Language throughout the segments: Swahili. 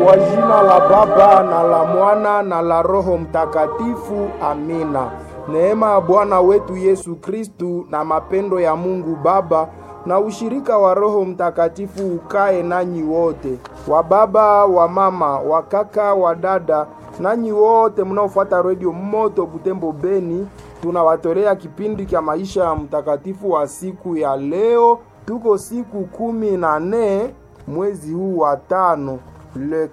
Kwa jina la Baba na la Mwana na la Roho Mtakatifu, amina. Neema ya Bwana wetu Yesu Kristu na mapendo ya Mungu Baba na ushirika wa Roho Mtakatifu ukae nanyi wote, wa baba, wa mama, wa kaka, wa dada, nanyi wote mnaofuata redio Moto Butembo Beni. Tunawatolea kipindi cha maisha ya mtakatifu wa siku ya leo. Tuko siku kumi na nne mwezi huu wa tano, le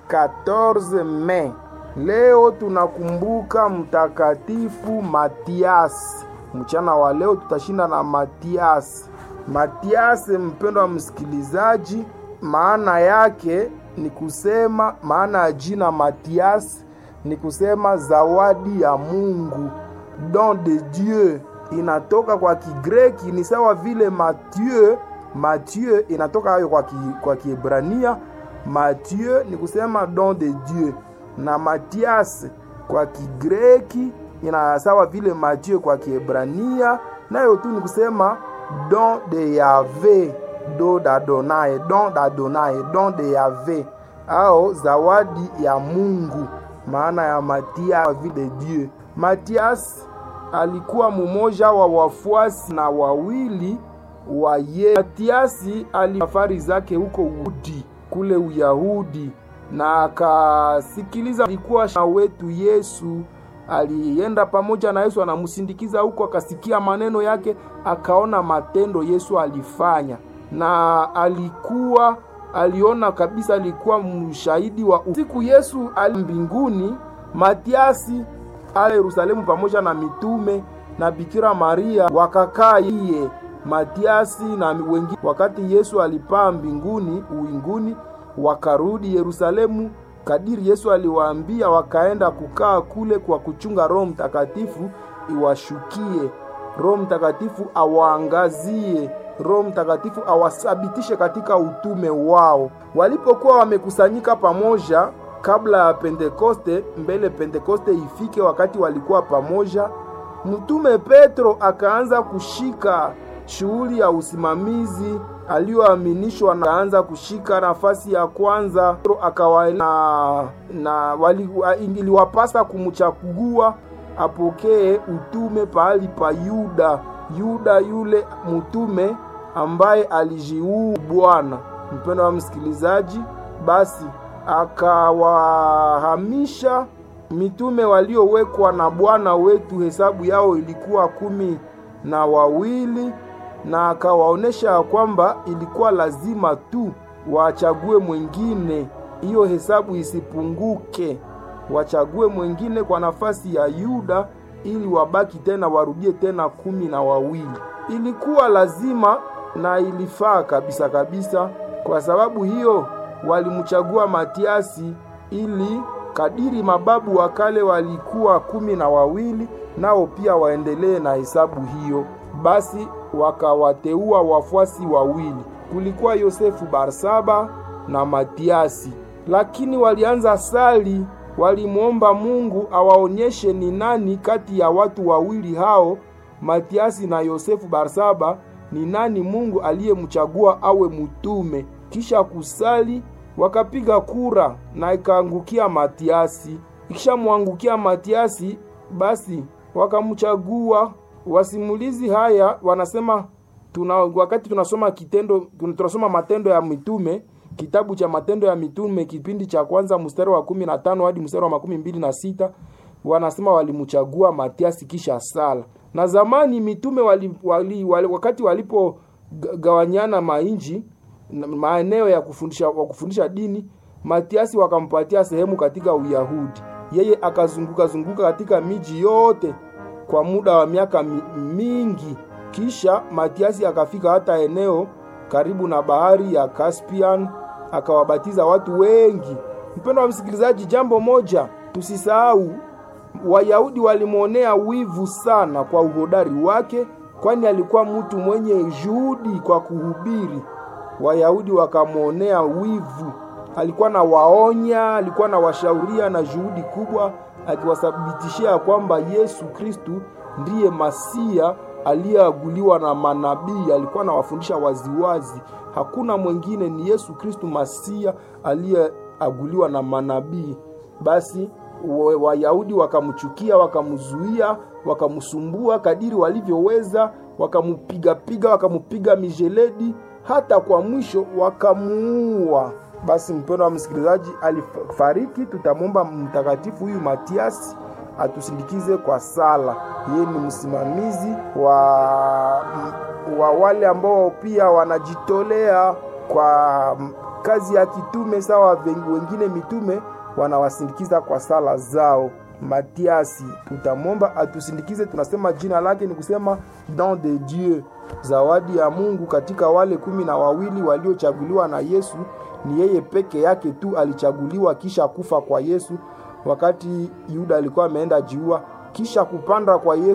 14 Mei. Leo tunakumbuka mtakatifu Matiasi. Mchana wa leo tutashinda na Matiasi. Matiasi, mpendo wa msikilizaji, maana yake ni kusema, maana ya jina Matiasi ni kusema zawadi ya Mungu, don de Dieu. Inatoka kwa Kigreki, ni sawa vile Mathieu. Mathieu inatoka hayo kwa ki, kwa Kiebrania. Mathieu ni kusema don de Dieu, na Matias kwa Kigreki ina sawa vile Mathieu kwa Kiebrania, nayo tu ni kusema don de Yahve, do d'Adonai, don d'Adonai, don de Yahve au zawadi ya Mungu. Maana ya Matias vile Dieu. Matias alikuwa mumoja wa wafuasi na wawili wa Yesu. Matiasi alifari zake huko Uyahudi, kule Uyahudi, na akasikiliza alikuwa na wetu Yesu alienda pamoja na Yesu, anamsindikiza huko, akasikia maneno yake, akaona matendo Yesu alifanya, na alikuwa aliona kabisa, alikuwa mshahidi wa siku Yesu ali mbinguni. Matiasi ale Yerusalemu pamoja na mitume na Bikira Maria wakakaa iye Matiasi na wengine. Wakati Yesu alipaa mbinguni uwinguni, wakarudi Yerusalemu kadiri Yesu aliwaambia, wakaenda kukaa kule kwa kuchunga Roho Mtakatifu iwashukie, Roho Mtakatifu awaangazie, Roho Mtakatifu awasabitishe katika utume wao. Walipokuwa wamekusanyika pamoja kabla ya Pentekoste, mbele Pentekoste ifike, wakati walikuwa pamoja, mtume Petro akaanza kushika shughuli ya usimamizi aliyoaminishwa na anza kushika nafasi ya kwanza. Akawa na, na wali, iliwapasa kumchagua apokee utume pahali pa Yuda. Yuda yule mtume ambaye alijiuu Bwana. Mpendo wa msikilizaji, basi akawahamisha mitume waliowekwa na Bwana wetu, hesabu yao ilikuwa kumi na wawili na akawaonesha ya kwamba ilikuwa lazima tu wachague mwingine, hiyo hesabu isipunguke, wachague mwingine kwa nafasi ya Yuda ili wabaki tena warudie tena kumi na wawili. Ilikuwa lazima na ilifaa kabisa kabisa. Kwa sababu hiyo walimchagua Matiasi ili kadiri mababu wa kale walikuwa kumi na wawili, nao pia waendelee na hesabu hiyo. Basi wakawateua wafuasi wawili, kulikuwa Yosefu Barsaba na Matiasi. Lakini walianza sali, walimwomba Mungu awaonyeshe ni nani kati ya watu wawili hao, Matiasi na Yosefu Barsaba, ni nani Mungu aliyemchagua awe mtume. Kisha kusali, wakapiga kura na ikaangukia Matiasi. Ikishamwangukia Matiasi, basi wakamchagua Wasimulizi haya wanasema tuna, wakati tunasoma kitendo tunasoma Matendo ya Mitume, kitabu cha Matendo ya Mitume kipindi cha kwanza mstari wa kumi na tano hadi mstari wa makumi mbili na sita wanasema walimchagua Matiasi kisha sala. Na zamani mitume wali, wali, wali, wakati walipogawanyana mainji maeneo ya kufundisha, wa kufundisha dini, Matiasi wakampatia sehemu katika Uyahudi. Yeye akazunguka zunguka katika miji yote kwa muda wa miaka mingi. Kisha Matiasi akafika hata eneo karibu na bahari ya Caspian, akawabatiza watu wengi. Mpendo wa msikilizaji, jambo moja tusisahau, Wayahudi walimwonea wivu sana kwa uhodari wake, kwani alikuwa mtu mwenye juhudi kwa kuhubiri. Wayahudi wakamwonea wivu, alikuwa na waonya, alikuwa na washauria na juhudi kubwa akiwathibitishia kwamba Yesu Kristu ndiye Masia aliyeaguliwa na manabii. Alikuwa anawafundisha waziwazi, hakuna mwingine, ni Yesu Kristu Masia aliaguliwa na manabii. Basi Wayahudi wakamchukia, wakamzuia, wakamsumbua kadiri walivyoweza, wakamupigapiga, wakamupiga mijeledi, hata kwa mwisho wakamuua. Basi mpendo wa msikilizaji, alifariki. Tutamwomba mtakatifu huyu Matiasi atusindikize kwa sala. Yeye ni msimamizi wa, wa wale ambao pia wanajitolea kwa kazi ya kitume sawa wengine mitume wanawasindikiza kwa sala zao. Matiasi tutamwomba atusindikize. Tunasema jina lake ni kusema don de Dieu, zawadi ya Mungu. Katika wale kumi na wawili waliochaguliwa na Yesu, ni yeye peke yake tu alichaguliwa kisha kufa kwa Yesu, wakati Yuda alikuwa ameenda jiua, kisha kupanda kwa Yesu